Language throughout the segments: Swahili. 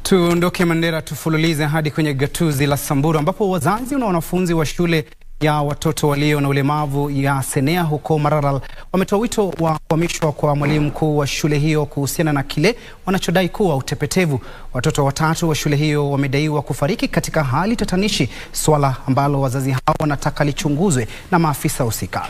Tuondoke Mandera tufululize hadi kwenye gatuzi la Samburu ambapo wazazi na wanafunzi wa shule ya watoto walio na ulemavu ya Senea huko Maralal wametoa wito wa kuhamishwa kwa mwalimu mkuu wa shule hiyo kuhusiana na kile wanachodai kuwa utepetevu. Watoto watatu wa shule hiyo wamedaiwa kufariki katika hali tatanishi, swala ambalo wazazi hao wanataka lichunguzwe na maafisa husika.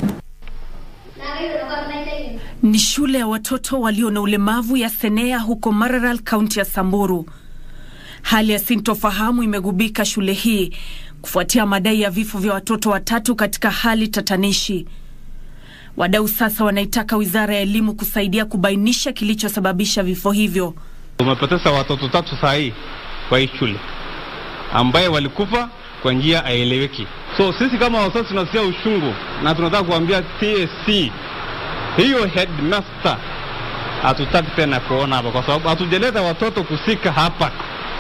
Ni shule ya watoto walio na ulemavu ya Senea huko Maralal, kaunti ya Samburu. Hali ya sintofahamu imegubika shule hii kufuatia madai ya vifo vya watoto watatu katika hali tatanishi. Wadau sasa wanaitaka wizara ya elimu kusaidia kubainisha kilichosababisha vifo hivyo. Tumepoteza watoto tatu saa hii kwa hii shule ambaye walikufa kwa njia haieleweki. So sisi kama wazazi tunasikia ushungu na tunataka kuambia TSC hiyo headmaster hatutaki tena kuona hapa, kwa sababu hatujaleta watoto kusika hapa,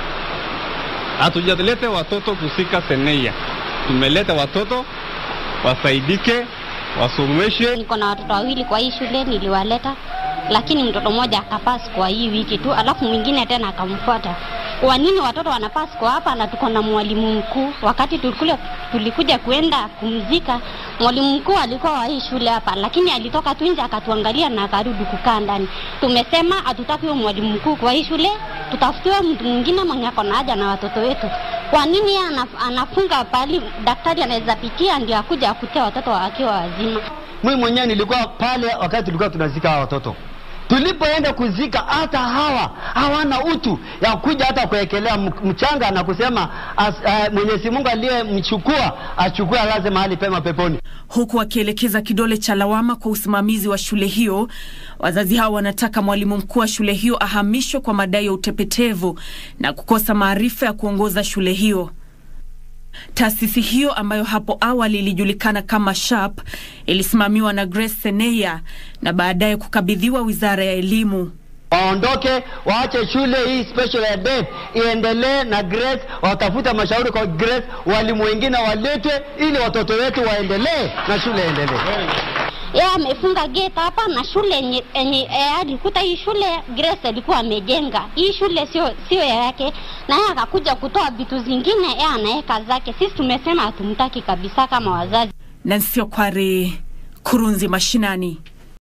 hatujaleta watoto kusika Senea. Tumeleta watoto wasaidike, wasomeshwe. Niko na watoto wawili kwa hii shule, niliwaleta lakini mtoto mmoja akapasi kwa hii wiki tu, alafu mwingine tena akamfuata. Kwa nini watoto wanapasi kwa hapa na tuko na mwalimu mkuu? Wakati tulikule, tulikuja kuenda kumzika, mwalimu mkuu alikuwa wa hii shule hapa, lakini alitoka tu nje akatuangalia na akarudi kukaa ndani. Tumesema hatutaki huyo mwalimu mkuu kwa hii shule, tutafutiwe mtu mwingine mwenye ako na haja na watoto wetu. Kwa nini yeye anaf, anafunga pali daktari anaweza pitia ndio akuja akutia watoto wakiwa wazima? Mimi mwenyewe nilikuwa pale wakati tulikuwa tunazika hawa watoto. Tulipoenda kuzika, hata hawa hawana utu ya kuja hata kuwekelea mchanga na kusema as, uh, Mwenyezi Mungu aliyemchukua achukue alaze mahali pema peponi. Huku wakielekeza kidole cha lawama kwa usimamizi wa shule hiyo, wazazi hao wanataka mwalimu mkuu wa shule hiyo ahamishwe kwa madai ya utepetevu na kukosa maarifa ya kuongoza shule hiyo. Taasisi hiyo ambayo hapo awali ilijulikana kama SHAP ilisimamiwa na Grace Seneya na baadaye kukabidhiwa Wizara ya Elimu. Waondoke, waache shule hii special ed iendelee na Grace, watafuta mashauri kwa Grace, walimu wengine waletwe ili watoto wetu waendelee na shule iendelee. Yeye amefunga gate hapa na shule yenye yenye alikuta hii shule Grace alikuwa amejenga. Hii shule sio sio yake na yeye akakuja kutoa vitu zingine yeye anaweka zake. Sisi tumesema hatumtaki kabisa kama wazazi. Nancy Okware, Kurunzi Mashinani.